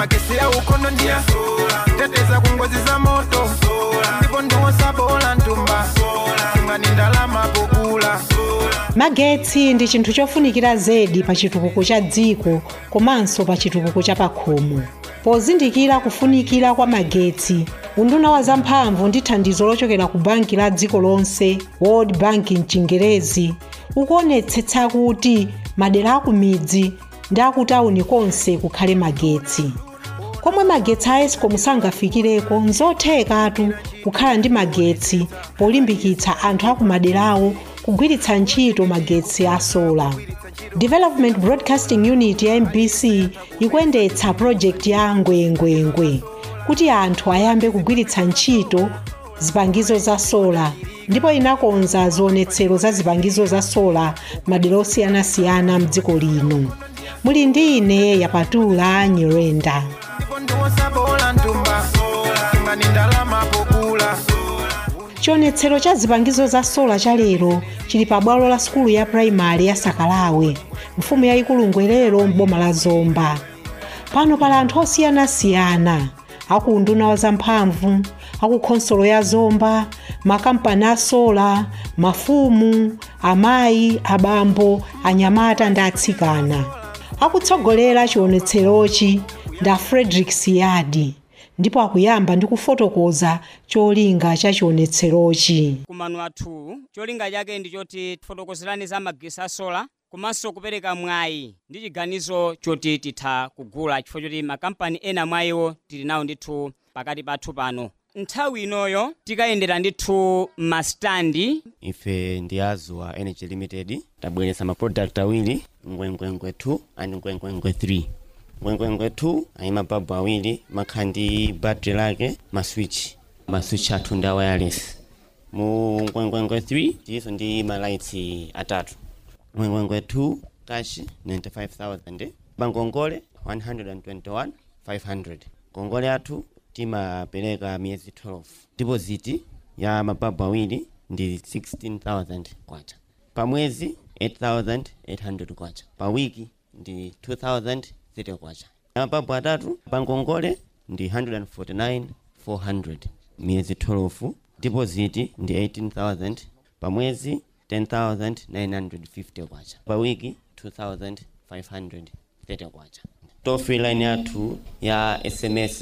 magesi ya ukono ndiya teteza ku ngozi za moto ndipo ndiwosabola ntumba singani ndalama pokula magetsi ndi chinthu chofunikira zedi pa chitukuko cha dziko komanso pa chitukuko cha pakhomo pozindikira kufunikira kwa magetsi unduna wa zamphamvu ndi thandizo lochokera ku banki la dziko lonse world bank mchingerezi ukuonetsetsa kuti madera akumidzi ndi akutawuni konse kukhale magetsi komwe magetsi a escom sangafikireko nzothekatu kukhala ndi magetsi polimbikitsa anthu akumaderawo kugwiritsa ntchito magetsi a sola development broadcasting unit ya mbc ikuyendetsa project ya ngwengwengwe kuti anthu ayambe kugwiritsa ntchito zipangizo za sola ndipo inakonza zionetsero za zipangizo za sola madera osiyanasiyana mdziko lino muli ndi ine yapatula nyirenda ndipo ndiwosabola ntumba singani ndalama pokula chionetsero cha zipangizo za sola cha lero chili pa bwalo la sukulu ya purayimali ya sakalawe mfumu yayikulu ngwerero m'boma la zomba pano pali anthu osiyanasiyana aku unduna wa zamphamvu aku khonsolo ya zomba makampani a sola mafumu amayi abambo anyamata ndi atsikana akutsogolera chionetserochi nda frederick siyadi ndipo akuyamba ndi kufotokoza cholinga cha chionetserochi kumano athu cholinga chake ndi choti tifotokozerani za magesi a sola komanso kupereka mwayi ndi chiganizo choti titha kugula chifukwa choti makampani ena mwa iwo tili nawo ndithu pakati pathu pano nthawi inoyo tikayendera ndithu mastandi ife ndi azuwa energy limited tabweretsa maproduct awiri ngwengwengwe 2 and ngwengwengwe 3 ngwengwengwe 2 ayi mababu awiri makhala ndi battery lake maswitch maswitch athu ndi a wireless mu ngwengwengwe 3 tiliso ndi malights atatu ngwengwengwe 2 cash 95000 pangongole 121500 ngongole athu timapereka miyezi 12 deposit ya mababu awiri ndi 16000 kwacha pa mwezi 8800 kwacha pa wiki ndi 2030 kwacha mababu atatu pa ngongole ndi 149400 miyezi 12 deposit ndi 18000 pa mwezi 10950 kwacha pa wiki 2530 kwacha toll free line yathu ya sms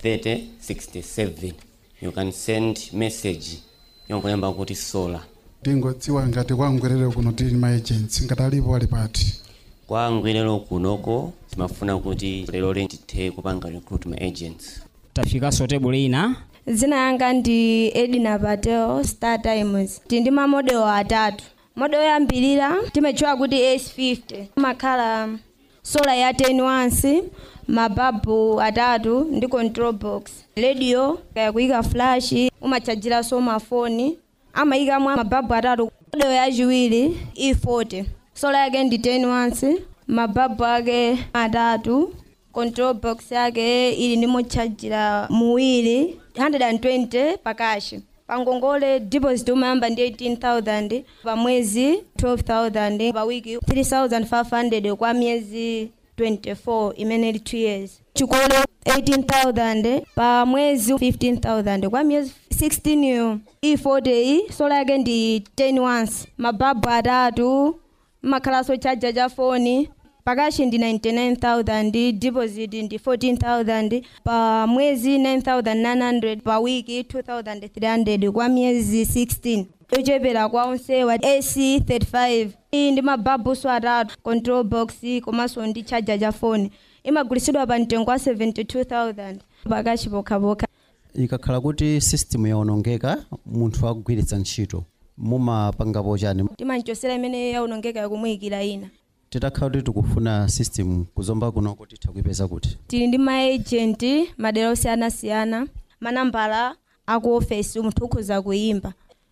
3067 you can send message yongolemba kuti solar tingodziwa ngati kwa ngwerere kuno tili ma agents ngati alipo ali pati kwa ngwerero kunoko timafuna kuti lero tithe kupanga recruit ma agents tafikanso tebule ina dzina yanga ndi edina patel star times tili ndi mamodelo atatu modelo yoyambirira timadziwa kuti s50 imakhala sola ya 10 wansi mababu atatu ndi control box radio yakuyika flash umachajiraso mafoni amayikamo mababu atatu modelo yachiwiri e40 sola yake ndi 10 wansi mababu ake atatu control box yake ili ndi mochajira muwiri 120 pakashi pangongole deposit umayamba ndi 18000 pa mwezi 12000 pa wiki 3500 kwa miyezi 24 imene ili 2 years chikolo 18000 pa mwezi 15000 kwa miyezi 16 yo e40 iyi sola yake ndi 10 once mababu atatu makhalaso chaja cha foni pakashi ndi 99000 deposit ndi 14000 pa mwezi 9900 pa wiki 2300 kwa miyezi 16 yochepera kwa onsewa ac 35 iyi ndi mababuso atatu control box komanso ndi chaja cha foni imagulitsidwa pa mtengo wa 72000 pakashi pokhapokha ikakhala kuti system yaonongeka munthu akugwiritsa ntchito mumapangapo chani timanchosera imene yaonongeka yakumuyikira ina titakhala kuti tikufuna system kuzomba kunoko titha kuipeza kuti tili ndi maagenti madera osiyanasiyana manambala aku ofesi munthu ukhoza kuyimba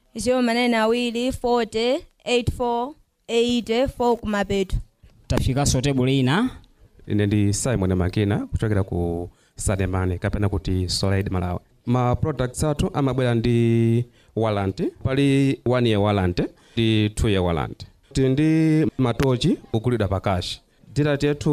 0manena 40 84 80 kumapeto tafikanso tebule ina ine ndi simon makina kuchokera ku sademane kapena kuti solid malawi ma products athu amabwera ndi warranty pali 1 year warranty ndi 2 year warranty tili ndi matochi ogulidwa pakashi data yathu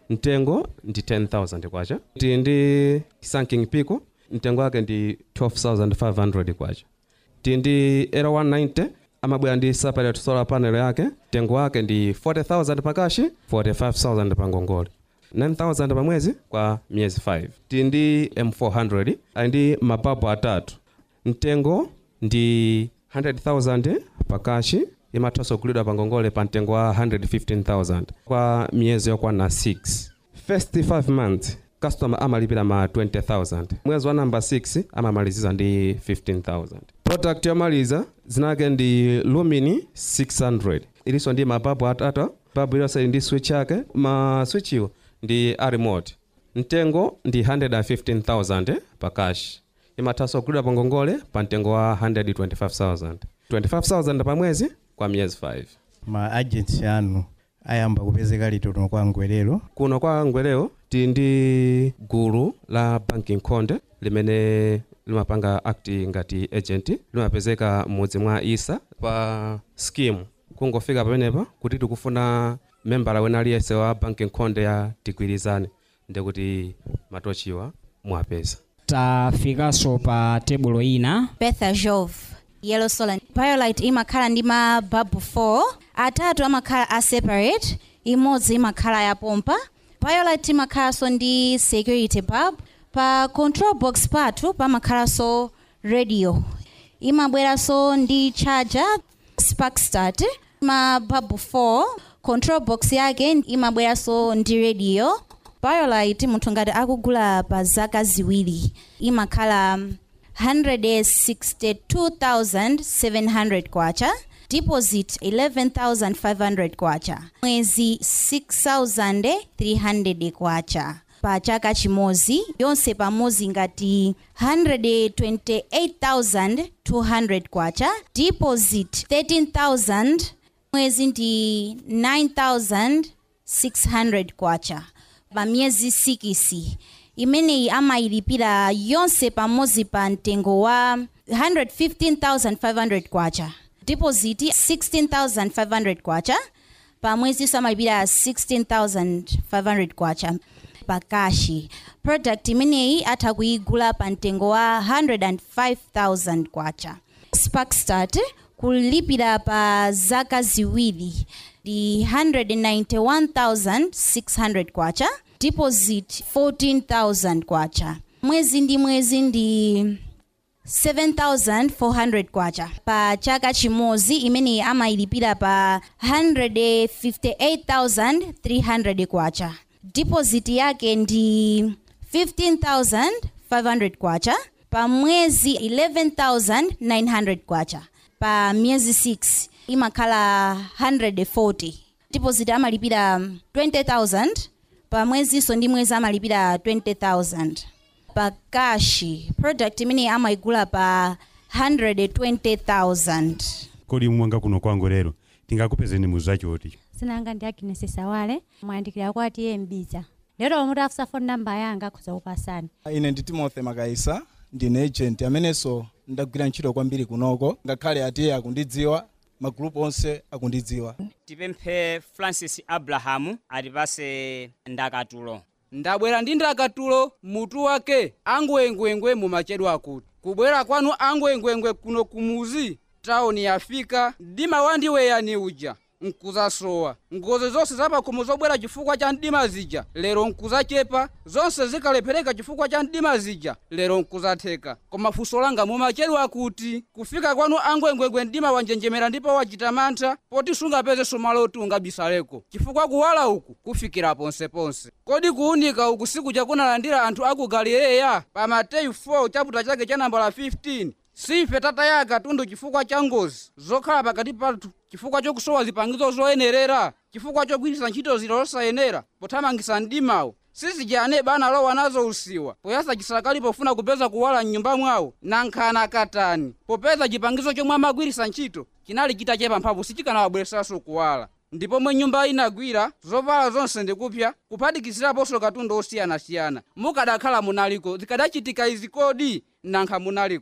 mtengo ndi 10000 kwacha tili ndi sunking pico mtengo wake ndi 12500 kwacha tili ndi era 190 amabwera ndi separate solar panel yake mtengo wake ndi 40000 pakashi 45000 pa ngongole 9000 pa mwezi kwa miyezi 5 tili ndi m400 ali ndi mababu atatu mtengo ndi 100000 pakashi imathanso kugulidwa pa ngongole pa mtengo wa 115000 kwa miyezi yokwana 6 first 5 months customer amalipira ma 20000 mwezi wa namba 6 amamaliziza ndi 15000 product yomaliza zinake ndi lumini 600 ilinso ndi mababu atatu babu iliyonse ili ndi switch yake ma switch iwo ndi a remote mtengo ndi 115000 pa cash imathanso kugulidwa pa ngongole pa mtengo wa 125000 25000 pa mwezi kwa miyezi 5 ma agency anu ayamba kupezeka liti kuno kwa ngwerero kuno kwa ngwerero tili ndi gulu la banking conde limene limapanga act ngati agent limapezeka m'mudzi mwa isa pa scheme kungofika pamenepa kuti tikufuna membala wena aliyense wa banking conde ya tigwirizane ndikuti matochiwa mwapeza tafikanso pa tebulo ina betha jove yellow solar biolite imakhala ndi mababu 4 atatu amakhala a separate imodzi imakhala ya pompa biolite imakhalanso ndi security bulb pa control box pathu pamakhalanso radio imabweranso ndi charger spark start mababu 4 control box yake imabweranso ndi radio biolite munthu ngati akugula pa zaka ziwiri imakhala 162,700 kwacha deposit 11,500 kwacha mwezi 6,300 kwacha pa chaka chimodzi yonse pamodzi ngati 128,200 kwacha deposit 13,000 mwezi ndi 9,600 kwacha pa miyezi 6 imeneyi amayilipira yonse pamodzi pa mtengo wa 115500 kwacha deposit 16500 kwacha pa mwezi amalipira 16500 kwacha pakashi product imeneyi atha kuyigula pa mtengo wa 105000 kwacha sparkstart kulipira pa zaka ziwiri ndi 191600 kwacha deposit 14000 kwacha mwezi ndi mwezi ndi 7400 kwacha pa chaka chimodzi imene amayilipira pa 158300 kwacha deposit yake ndi 15500 kwacha pa mwezi 11900 kwacha pa miyezi 6 imakhala 140 deposit amalipira 20000 pa mweziso ndi mwezi amalipira 20000 pa kashi product imene amayigula pa 120000 kodi mwanga kuno kwangu lero tingakupezeni muzachoti sinanga ndi agnes sawale mwayandikira kwati iye mbiza lero mutafusa phone number yanga khuza kupasani ine ndi timothy makaisa ndine agent amenenso ndagwira ntchito kwambiri kunoko ngakhale atiye akundidziwa magulupu onse akundidziwa tipemphe francis abrahamu atipase ndakatulo ndabwera ndi ndakatulo mutu wake angwengwengwe mumachedwa akuti kubwera kwanu angwengwengwe kuno kumuzi tawuni yafika mdima wandiweyani uja nkuzasowa ngozi zonse zapakhomo zobwera chifukwa cha mdima zija lero nkuzachepa zonse zikalephereka chifukwa cha mdima zija lero nkuzatheka koma funso langa mumachedwa kuti kufika kwanu angwengwengwe mdima wanjenjemera ndipo wachita mantha poti sungapeze malo oti ungabisaleko chifukwa kuwala uku kufikira ponseponse kodi kuunika uku sikuja kunalandira anthu aku galileya pa mateyu 4 chaputa chake cha nambala 15 sife tataya katundu chifukwa cha ngozi zokhala pakati pathu chifukwa chokusowa zipangizo zoyenerera chifukwa chogwiritsa ntchito zinthu zosayenera pothamangitsa mdimawo sizijane bana lowa nazo usiwa poyasa chisakali pofuna kupeza kuwala mnyumba mwawo nankhana katani popeza chipangizo chomwe amagwiritsa ntchito chinali chitachepa mphamvu sichikanawabweretsanso kuwala ndipo mwe nyumba inagwira zovala zonse ndikupya kuphatikiziraponso katundu osiyanasiyana mukadakhala munaliko zikadachitika izi kodi nankha munali kuti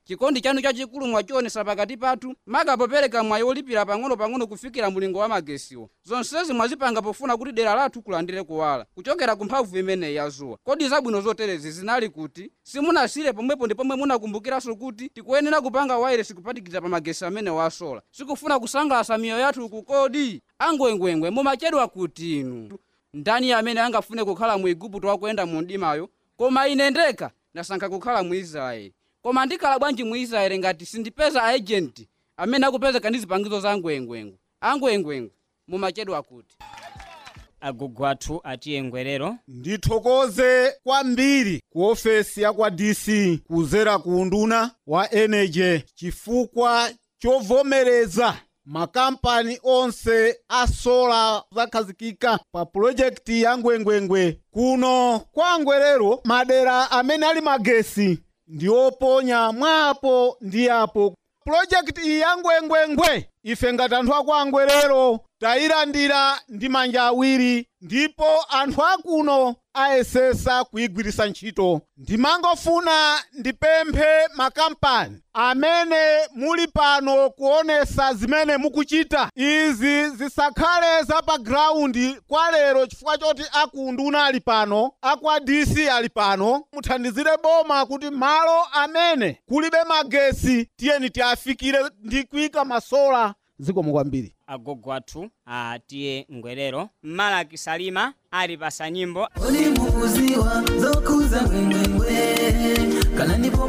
chikondi chanu chachikulu mwachionesa pakati pathu makapopereka mwayi olipira pang'ono-pang'ono kufikira mulingo wa magesiwo zonsezi mwazipanga pofuna kuti dera lathu kulandire kuwala kuchokera ku mphamvu imeneyi ya zuwa kodi zabwino zoterezi zinali kuti simunasire pomwepo ndi pomwe munakumbukiranso kuti tikuyenera kupanga wairesi kupatikiza pa magesi amene wasola sikufuna kusangalatsa miyoyo yathu kukodi angwengwengwe mumachedwa kuti inu ndani amene angafune kukhala mu igupto wakuyenda mu mdimayo koma ine ndekha ndasankha kukhala mu israeli koma ndikhala bwanji mu israeli ngati sindipeza aejenti amene akupezeka ndi zipangizo za angwengwengwe angwengwengwe mumachedwa kuti agogo athu atiye ngwerero ndithokoze kwambiri ku ofesi ya kwa dc kuzera ku unduna wa energy chifukwa chovomereza makampani onse a sola zakhazikika pa pulojekiti ya ngwengwengwe kuno kwa ngwerero madera amene ali magesi ndi oponya mwapo ndi apo pulojekiti iyi ya ngwengwengwe ife ngati anthu aku angwerero tayilandira ndi manja awiri ndipo anthu akuno ayesesa kuyigwiritsa ntchito ndimangofuna ndipemphe makampani amene muli pano kuonesa zimene mukuchita izi zisakhale za pa graundi kwa lero chifukwa choti akunduna ali pano akwa dc ali pano muthandizire boma kuti malo amene kulibe magesi tiyeni tiafikire ndi kuyika masola zikomo kwambiri agogo athu atiye ngwerero malaki salima ali pasa nyimbo ulimuuziwa zokuza ngwengwengwe kana ndipo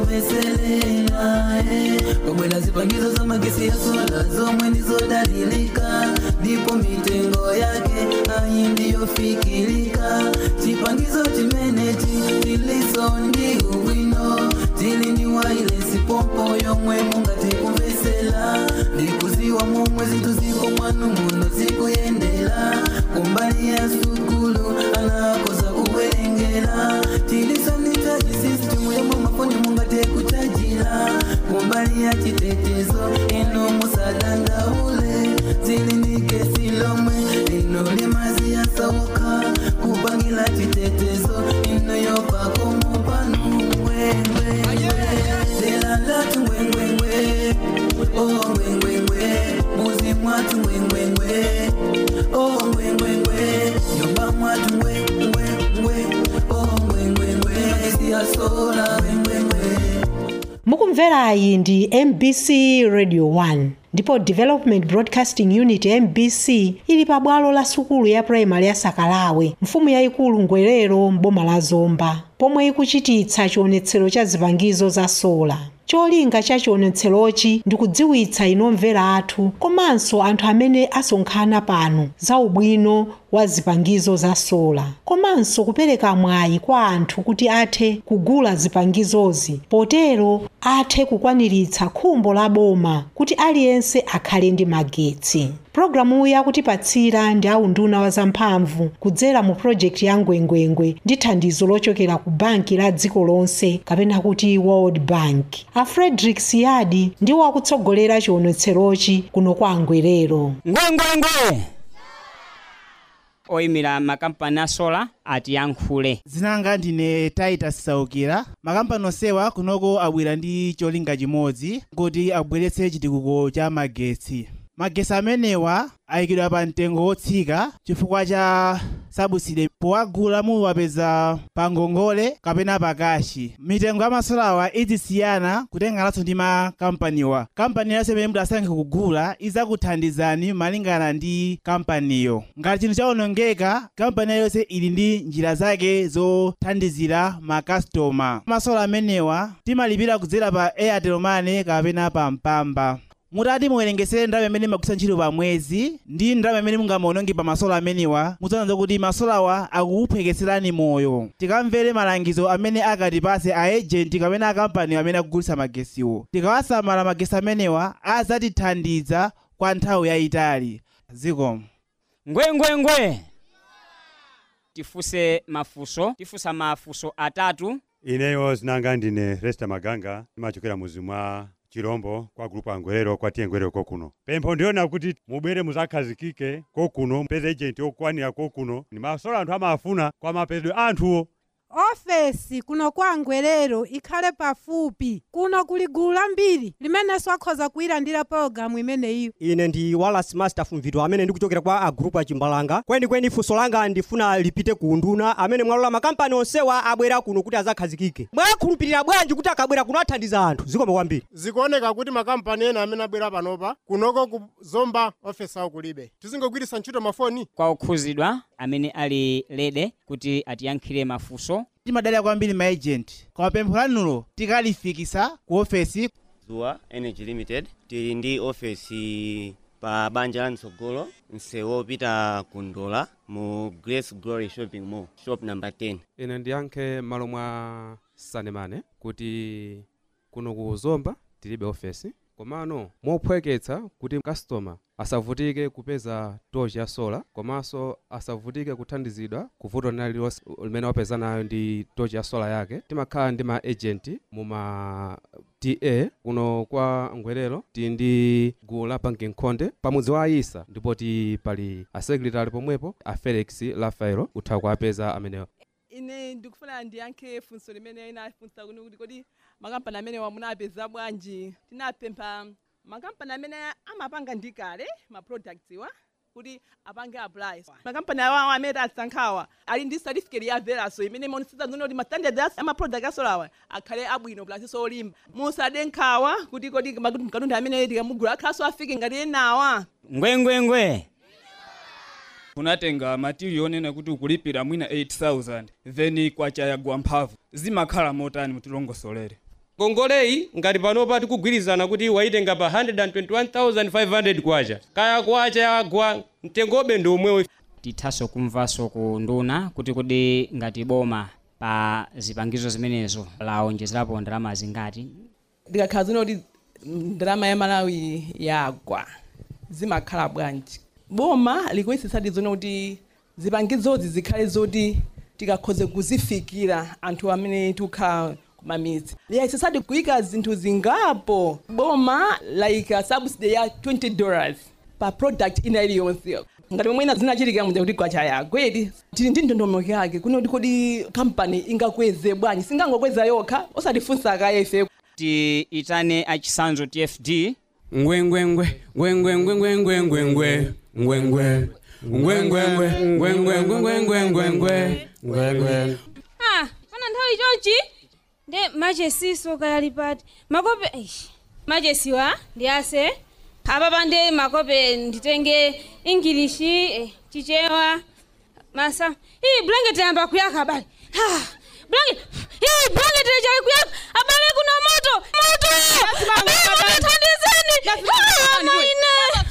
muveselela kobwera zipangizo za magesi ya sola zomwe ndizodalilika ndipo mitengo yake ayi ndiyofikilika chipangizo chimenechi tiliso ndi ubwino tili ndi wailesi pompo yomwe mungati kumvesela ndikuziwa momwe zinthu ziko mwanu muno zikuyendera kumbali ya sukulu anakoza kuwerengera tilisonitaji system yomwe mafoni mungate kuchajira kumbali ya chitetezo ino musadandaule zili ndi kesi lomwe ino limazi yasauka kupangira chitetezo ino yopakomo panu ngwengwengwe delandatu ngwengwengwe oh ngwengwengwe muzi mwatu ngwengwengwe oh ngwengwengwe nyumba mwatu ngwengwengwe oh ngwengwengwe magesi ya sola ngwengwengwe mukumverayi ndi mbc radio 1 ndipo development broadcasting unit mbc ili pa bwalo la sukulu ya primary ya sakalawe mfumu yayikulu ngwerero m'boma la zomba pomwe ikuchititsa chionetsero cha zipangizo za sola cholinga cha chionetserochi ndi kudziwitsa inomvera athu komanso anthu amene asonkhana pano za ubwino wa zipangizo za sola komanso kupereka mwayi kwa anthu kuti athe kugula zipangizozi potero athe kukwaniritsa khumbo la boma kuti aliyense akhale ndi magetsi pulogalamuyi akutipatsira ndi aunduna wa zamphamvu kudzera mu projekti ya ngwengwengwe ndi thandizo lochokera ku banki la dziko lonse kapena kuti world bank a frederick siyadi ndiwo akutsogolera chionetserochi kuno kwa ngwerero ngwengwengwe oyimira makampani a sola atiyankhule zinanga ndine titus saukira makampani onsewa kunoko abwera ndi cholinga chimodzi kuti abweretse chitukuko cha magetsi magetsi amenewa ayikidwa pa mtengo wotsika chifukwa cha sabuside powagula muwapeza pa ngongole kapena pakashi mitengo ya masolawa izisiyana kutengananso ndi makampaniwa kampani yonse imene munthu asankhe kugula izakuthandizani malingana ndi kampaniyo ngati chinthu chawonongeka kampani yonse ili ndi njira zake zothandizira makastoma masola amenewa timalipira kudzera pa airtel money kapena pa mpamba mutati muwerengesere ndalama imene mumagwiritsa ntchito pa mwezi ndi ndalama imene mungamaononge pa masola amenewa mudzaona kuti masolawa akukuphwekeserani moyo tikamvere malangizo amene akatipase aejenti kapena akampani amene akugulitsa magesiwo tikawasamala magesi amenewa azatithandiza kwa nthawi yayitali zikomo ngwengwengwe tifunse mafunso tifunsa mafunso atatu ineyo zinanga ndine resta maganga ndimachokera muzi mwa chirombo kwa gulupu angwerero kwatiye ngwerero kokuno pempho ndiona kuti mubwere muzakhazikike kokuno mpeze ejenti okwanira kokuno ni masola anthu amafuna kwa mapezedwe anthuwo ofesi kuno kwa ngwerero ikhale pafupi kuno kuli gulu lambiri limenenso akhoza kuyilandira pologalamu imeneyi ine ndi wallace master fumvito amene ndikuchokera kwa agrupu achimbalanga kwenikweni funso langa ndifuna lipite ku nduna amene mwalola makampani onsewa abwera kuno kuti azakhazikike mwakhulupirira bwanji kuti akabwera kuno athandiza anthu zikoma kwambiri zikuoneka kuti makampani ena amene abwera panopa kunoko ku zomba ofesi awo kulibe tizingogwiritsa ntchito mafoni kwa okhuzidwa amene ali lede kuti atiyankhire mafunso timadalira kwambiri maejenti koma pempho lanulo tikalifikisa ku ofesi zuwa energy limited tili ndi ofesi pa banja la mtsogolo msewu wopita ku ndola mu grace glory shopping mall shop number 10 ine ndiyankhe malo mwa sanemane kuti kuno ku zomba tilibe ofesi komano mophweketsa kuti customer asavutike kupeza tochi ya sola komanso asavutike kuthandizidwa kuvuto lililonse limene wapeza nayo ndi tochi ya sola yake timakhala ndi ma agent muma ta kuno kwa ngwerero tili ndi gulu la banking khonde pamudzi wa ayisa ndipo ti pali asekretary pomwepo a felix rafaelo utha kuapeza amenewo ine ndikufuna ndiyankhe funso limene inafunsa kuno kuti kodi makampani amene wamunapeza bwanji tinapempha makampani amene amapanga ndi kale ma products wa kuti apange apply makampani awawo amene asankhawa ali ndi certificate ya veraso imene imaonetsa kuti ma standards ama product asolawa akhale abwino plasinso olimba musade nkhawa kuti kodi makatundu amene tikamugula akhalanso afike ngati enawa ngwengwengwe unatenga matirial onena kuti ukulipira mwina 8000 then kwachayagwa mphamvu zimakhala motani mutilongosolere ngongoleyi ngati panopa tikugwirizana kuti waitenga pa 121500 kwacha kaya kwacha yagwa mtengobe ndi omwewo tithanso kumvanso ku nduna kuti kodi ngati boma pa zipangizo zimenezo laonjezerapo ndalama zingati ndikakhala zino kuti ndalama ya malawi yagwa zimakhala bwanji boma likuyisitsadi zone kuti zipangizozi zikhale zoti tikakhoze kuzifikira anthu amene tikukhala kumamidzi liyayisitsadi kuyika zinthu zingapo boma layika subsidy ya 20 dollars pa product ina iliyonse ngati momwe ina zinachitika mja kuti kwacha yagwedi tili ndi ndondomeko yake kuno kuti kodi kampani ingakweze bwanji singangokweza yokha osatifunsa kaye ife tiitane achisanzo tfd ngwengwengwe ngwengwengwengwengwengwe ngwengwe ngwengwengwe ngwengwengwengwengwengwe ngwengwe ah pana nthawi chonchi nde machesiso kayali pati makope eish machesiwa ndiyase apa pande makope nditenge ingilishi eh, chichewa masa iyi blanket yamba kuyaka abale ah, blanket iyi blanket ichali kuyaka abale kuna moto moto abale thandizeni Ah, maine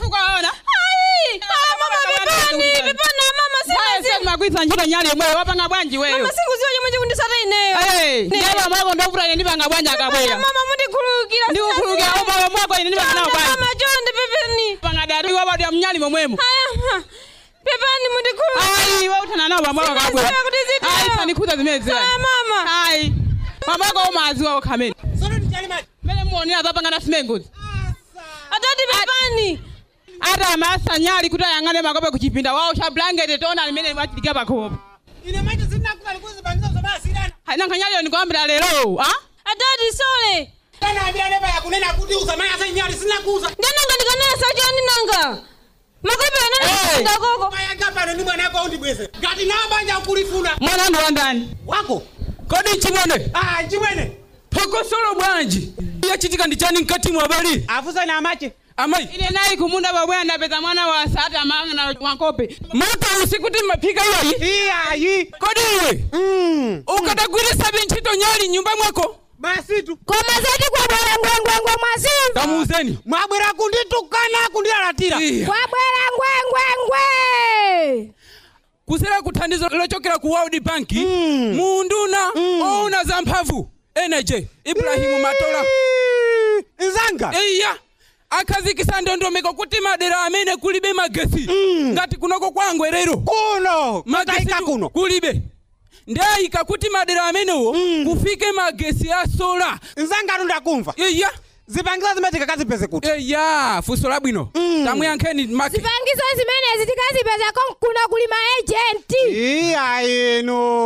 Ai, ah, mama pepani pepani ah, mama sinazi makwisa ntchito nyali yomweyo wapanga bwanji weyo mama singuziwa chomwe chikundisata ineyo ndiyaba mwako ndofuna ine ndipanga bwanji akabwera mama mundikhululukira ndikukhululukira umoyo mwako ine ndipanga nawo bwanji mama chonde pepani panga dadi wabadya mnyali momwemo aya pepani mundikhululukira ayi wauthana nawo pamwako akabwera Sindiziwa kuti zitero. ayi sanikhuza zimene ziwa Saya, mama. ayi pamwako umaziwa okhamene mene muonera zapangana simengozi atati pepani ata amasa nyali kuti ayang'ane makope kuchipinda wawo cha blanket tona limene machidika pakopo ine macho zinakuva kuzipangiza zomasirana haina nyali ndikuambira lero ah atati sole tanambira nepa yakunena kuti uzamaya za nyali zinakuza ndananga ndikanesa chani nanga makope anananga koko mayaga pano ndi mwana wako undibweze ngati nambanja ukulifuna mwana ndo wandani wako kodi chimwene ah chimwene phokosolo bwanji yachitika ndi chani mkati mwa bali afusani amache amayi ine nayi kumunda babwe ndapeza mwana wa sata amang'ana makope moto usikuti maphika iyayi iyayi kodi iwe ukadagwirisa bintchito nyali nyumba mwako basitu koma zati kwabwera ngwengwengwe mwazimva kamuuzeni mwabwera kunditukana kundilalatira kwabwera ngwengwengwe kusera kuthandizo lochokera ku world bank munduna ouna za mphamvu energy ibrahimu matola nzanga iya akhazikisa ndondomeko kuti madera amene kulibe magesi ngati kunoko kwa ngwerero kuno magesi kuno kulibe ndayika kuti madera amenewo kufike magesi a sola nzanga ndakumva iya zipangizo zimene tikakazipeze kuti iya funso labwino tamuyankheni make zipangizo zimenezi tikazipeza kuno kuli maejenti iya inu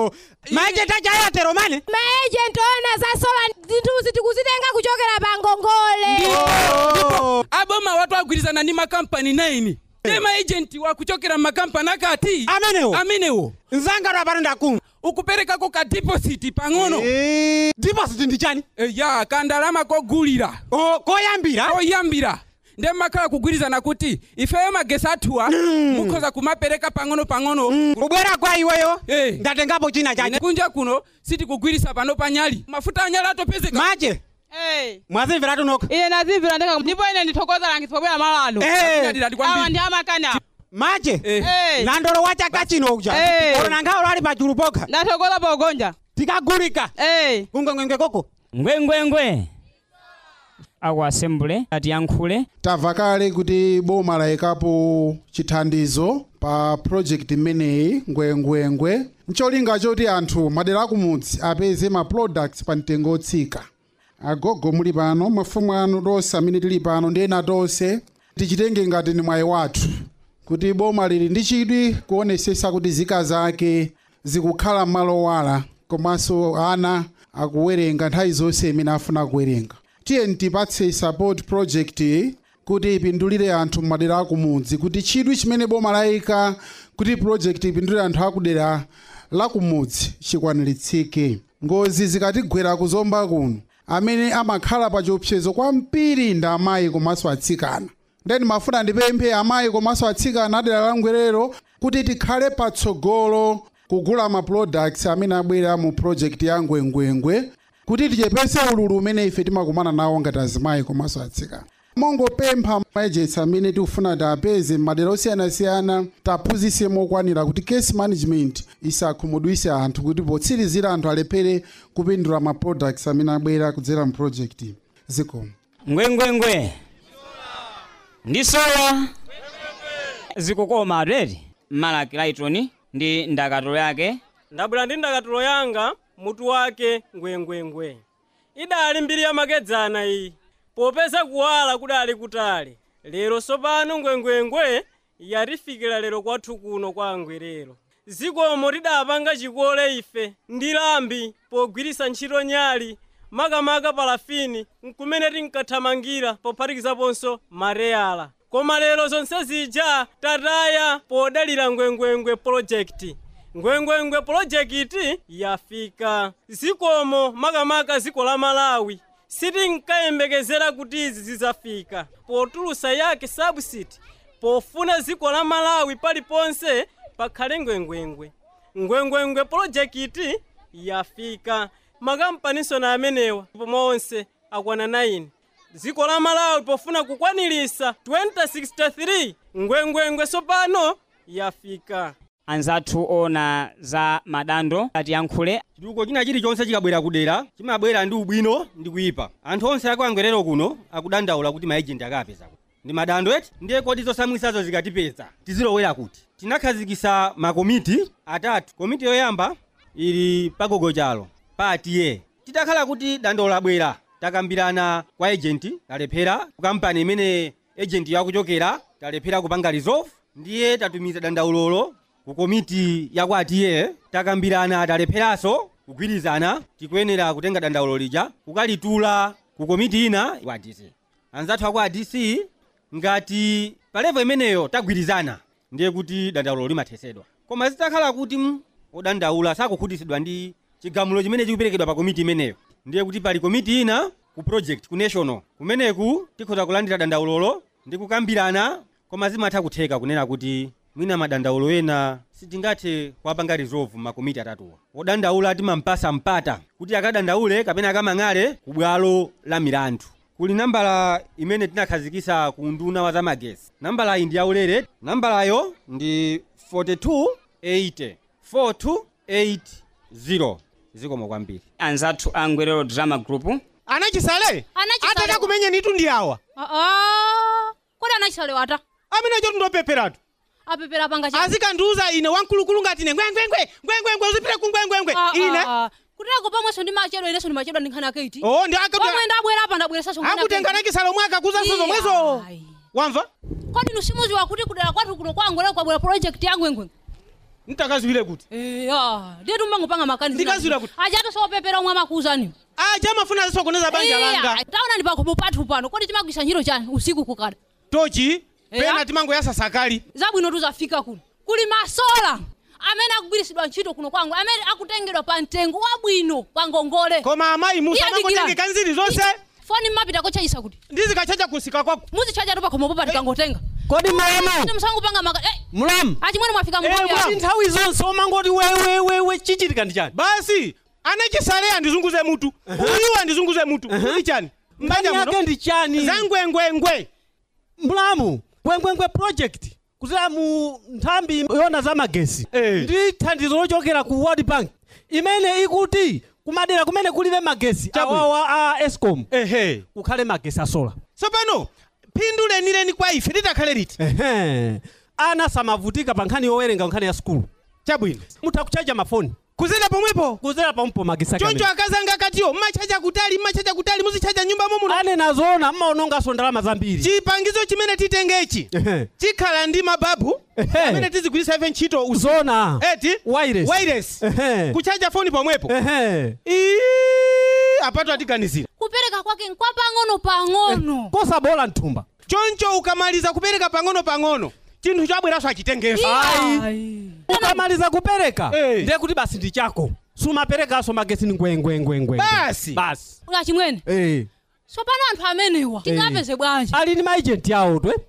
maejenti aja ayatero mane maejenti ona za sola zinthuzi tikuzitenga kuchokera pa ngongole aboma watu agwirizana ndi makampani 9 ndi maejenti wakuchokera makampani akati amenewo amenewo nzanga lwapano ndakumva ukuperekako ka deposit pang'ono deposit ndi chani ya kandalama kogulira koyambira koyambira nde makhala kugwirizana kuti ifeyo magesi athuwa mukhoza kumapereka pang'ono pang'ono ubwera kwa iweyo ndatengapo china chache kunja kuno sitikugwirisa pano panyali mafuta anyali atopezeka mache mwazimvera tunoka ine nazimvera ndeka ndipo ine ndithokoza langiso pobwera malano awa ndi amakana mache nandolo wa chaka chino uja ona nkhalo ali pachulu pokha ndathokoza pogonja tikagulika kungwengwengwe koko ngwengwengwe aku asembule atiyankhule tamva kale kuti boma layikapo chithandizo pa project imeneyi ngwengwengwe ncholinga choti anthu madera akumudzi apeze ma products pa mtengo otsika agogo muli pano mafumu anu tonse amene tili pano ndi ena tonse tichitenge ngati ni mwayi wathu kuti boma lili ndi chidwi kuonesesa kuti zika zake zikukhala m'malo wala komanso ana akuwerenga nthawi zonse imene afuna kuwerenga tiye ntipatse support project iyi kuti ipindulire anthu m'madera akumudzi kuti chidwi chimene boma layika kuti project ipindulire anthu akudera lakumudzi chikwaniritsike ngozi zikatigwera kuzomba kuno amene amakhala pa chiopsezo kwambiri ndi amayi komanso atsikana ndeni mafuna ndipemphe amayi komanso atsikana adera la ngwerero kuti tikhale patsogolo kugula ma products amene abwera mu project ya ngwengwengwe kuti tichepese ululu umene ife timakumana nawo ngati azimayi komanso atsikana mongopempha maejenti amene tikufuna tiapeze m'madera osiyanasiyana taphunzitse mokwanira kuti case management isakhumudwise anthu kuti potsirizira anthu alephere kupindula ma products amene abwera kudzera mu project zikomo ngwengwengwe ndi sola zikukoma ateti malaki laitoni ndi ndakatulo yake ndabwera ndi ndakatulo yanga mutu wake ngwengwengwe idali mbiri yamakedzana iyi popeza kuwala kudali kutali lero sopano ngwengwengwe yatifikira lero kwathu kuno kwa angwerero zikomo tidapanga chikole ife ndi lambi pogwirisa ntchito nyali makamaka palafini nkumene tinkathamangira pophatikizaponso mareyala koma lero zonse zija tataya podalira ngwengwengwe projekti ngwengwengwe projekiti yafika zikomo makamaka ziko la malawi sitinkayembekezera kuti izi zizafika potulusa yake subsidi pofuna ziko la malawi paliponse pakhale ngwengwengwe ngwengwengwe projekiti yafika makampanisoni amenewa pomwe akwana 9 dziko la malawi pofuna kukwanilisa 2063 ngwengwengwe sopano yafika anzathu ona za madando atiyankhule chitukuko china chilichonse chikabwera kudera chimabwera ndi ubwino ndi kuyipa anthu onse akuangwerero kuno akudandaula kuti maejenti akapeza ndi madando eti ndiye kodi zosamwisazo zikatipeza tizilowera kuti tinakhazikisa makomiti atatu komiti yoyamba ili pagogo chalo pa atiye titakhala kuti dando labwera takambirana kwa ejenti talephera ku kampani imene ejenti yakuchokera talephera kupanga resolve ndiye tatumiza dandaulolo ku komiti yakwa atiye takambirana talepheranso kugwirizana tikuyenera kutenga dandaulo lija kukalitula ku komiti ina kwa dc anzathu akwa dc ngati pa level imeneyo tagwirizana ndiye kuti dandaulo limathesedwa koma zitakhala kuti mm, odandaula sakukhutitsidwa ndi chigamulo chimene chikuperekedwa pa komiti imeneyo ndiye kuti pali komiti ina ku project ku national kumeneku tikhoza kulandira dandaulolo ndi kukambirana koma zimatha kutheka kunena kuti mwina madandaulo ena sitingathe kuwapanga resolve makomiti atatuwa odandaula timampasa mpata kuti akadandaule kapena akamang'ale ku bwalo la milandu kuli nambala imene tinakhazikisa ku nduna wa zamagesi nambala iyi ndi yaulere nambalayo ndi 4280 4280 zikomo kwambiri anzathu a ngwerero drama group anachisale Anachisale. atata kumenya nitu ndi awa aa kodi anachisale wata amene cho tundopeperatu apepera panga cha azikandiuza ine wamkulukulu ngati ine ngwengwengwe ngwengwengwe uzipita ku ngwengwengwe ine kuteko pamweso ndi machedwa ineso ndi machedwa ndi nkhani yake iti Oh, ndi aka- pomwe ndabwera apa ndabweresaso akutengana kisalo mwaka kuzanso zomwezo wamva kodi nusimuziwa kuti kudera kwathu kuno kwangwera kwabwera project ya ngwengwe ntakazwire kuti eya ndiye tumangopanga makanisa Ndikazwira kuti- ajatu sopepera omwe amakuuzani aja amafuna azisokoneza banja langa taona ndi pakhomo pathu pano kodi timagwisa ntchito chani usiku kukada tochi Eya. pena timangoyasa sakali zabwino tuzafika kuno kuli masola amene akugwirisidwa ntchito kuno kwangu amene akutengedwa pa mtengo wabwino kwa ngongole koma amayi musa Iya, dikira. amangotengeka nziri zonse foni mmapita kochaisa kuti ndizikachacha kusika kwako muzichacha tu pakhomopo patikangotenga kodi mulamu musangopanga maka eh, mulamu achimwene mwafika Eh, mnthawi kuti yako. nthawi zonse omangoti wewewewe chichitika ndi chani basi anachisale andizunguze mutu uyu andizunguze mutu ndi chani mbanja yake ndi chani zangwengwengwe mulamu ngwengwengwe project kuzera mu nthambi yona za magesi ndi thandizo lochokera ku world bank imene ikuti kumadera kumene kulibe magesi awawa a escom kukhale magesi asola tsopano phindu lenileni kwa ife litakhale liti Ehe. ana samavutika pa nkhani yowerenga nkhani ya skulu chabwino mutha kuchaja mafoni kuzera pomwepo kuzera pompo magesi ake choncho amene. akazanga akatiyo mmachacha kutali mmachacha kutali muzichacha nyumba momuno ane nazoona mmaonongaso ndalama zambiri chipangizo chimene titengechi chikhala ndi mababu amene tizigwirisa ife ntchito usiku. zona eti wireless wireless Ehe. kuchaja foni pomwepo Ehe. Ii, apatu atiganizira kupereka kwake nkwa pang'ono pang'ono kosabola mthumba choncho ukamaliza kupereka pang'ono pang'ono chinthu chabweraso achitengeso Ayi. ukamaliza kupereka ndiye kuti basi ndi chako sumaperekaso magesi ni ngwengwengwengwe Basi. basi ukachimwene Eh. tsopano anthu amenewa tingapeze bwanji ali ndi maejenti awo twe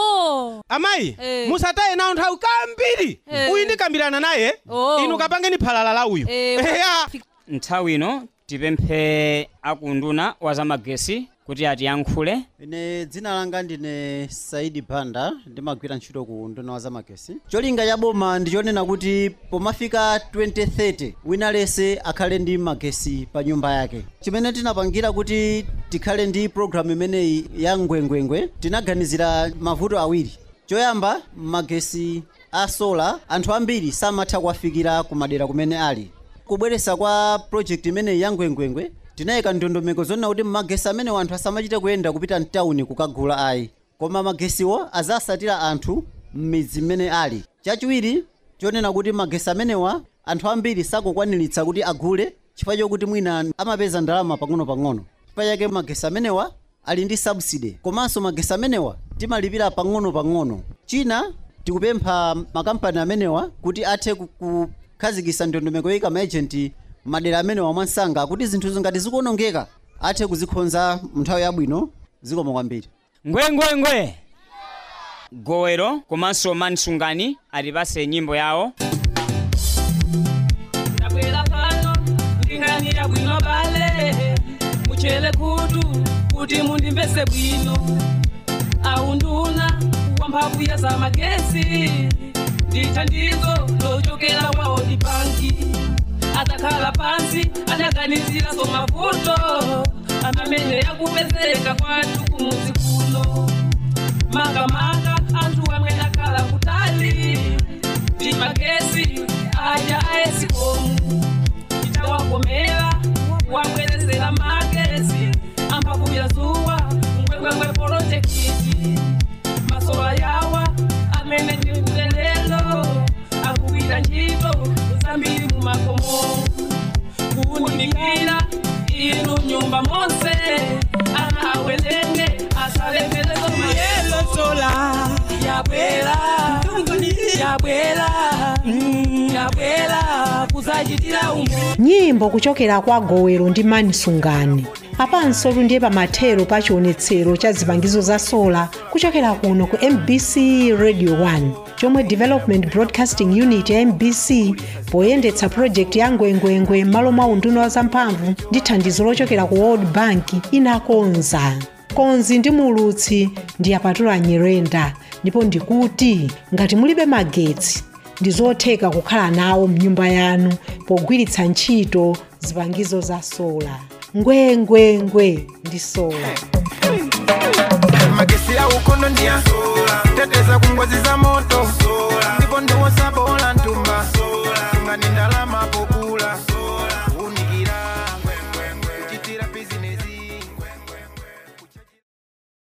oh amayi Eh. musataye nawo nthawi kambiri Eh. uyu ndikambirana naye Oh. inu kapangeni phalala la uyu Eh, Eya. nthawi ino tipemphe akunduna wa zamagesi kuti atiyankhule ine dzina langa ndine saidi banda ndimagwira ntchito ku nduna wa zamagesi cholinga cha boma ndichonena kuti pomafika 2030 wina lese akhale ndi magesi pa nyumba yake chimene tinapangira kuti tikhale ndi programu imeneyi ya ngwengwengwe tinaganizira mavuto awiri choyamba magesi a sola anthu ambiri samatha kuwafikira kumadera kumene ali kubweresa kwa project imeneyi ya ngwengwengwe tinayika ndondomeko zonena kuti magesi amene anthu asamachite kuyenda kupita mtawuni kukagula ayi koma magesiwo azasatira anthu m'midzi mmene ali chachiwiri chonena kuti magesi amenewa anthu ambiri sakukwaniritsa kuti agule chifukwa chokuti mwina amapeza ndalama pang'ono-pang'ono chifukwa chake magesi amenewa ali ndi subsidy komanso magesi amenewa timalipira pang'ono-pang'ono china tikupempha makampani amenewa kuti athe ku- kukhazikitsa ndondomeko yoyika maejenti madera amenewa mwansanga kuti zinthu ngati zikuonongeka athe kuzikonza nthawi yabwino zikomo kwambiri ngwengwengwe gowero komanso mansungani atipase nyimbo yawo ndabwera pano nding'anira bwino bale muchele kutu kuti mundimvese bwino aunduna wamphamvu ya zamagesi ndithandizo lochokera kwa World Bank atakhala pansi adaganizira zomavuto amene yakupezeka kwathu kumuzi kuno makamaka anthu amwe akhala kutali ndi magesi aja aesikomu itawakomera wabwerezera magesi amphamvu ya zuwa ngwengwengwe projekiti masola yawa amene ndi mkulelelo akugwira ntchito zambiri mu makomo kuwunikira inu nyumba monse ana awelenge asalemerezo mayelo sola yabwera yabwera mm, yabwera kuzachitira umo nyimbo kuchokera kwa gowero ndi manisungani apanso tundiye pamathero pa chionetsero cha zipangizo za sola kuchokera kuno ku mbc radio 1 chomwe development broadcasting unit ya mbc poyendetsa project ya ngwengwengwe m'malo mwa unduna wa zamphamvu ndi thandizo lochokera ku world bank inakonza konzi ndi mulutsi ndi apatula nyirenda ndipo ndikuti ngati mulibe magetsi ndi zotheka kukhala nawo mnyumba yanu pogwiritsa ntchito zipangizo za sola ngwengwengwe ndi sola magesi ya ukono ndia teteza ku ngozi za moto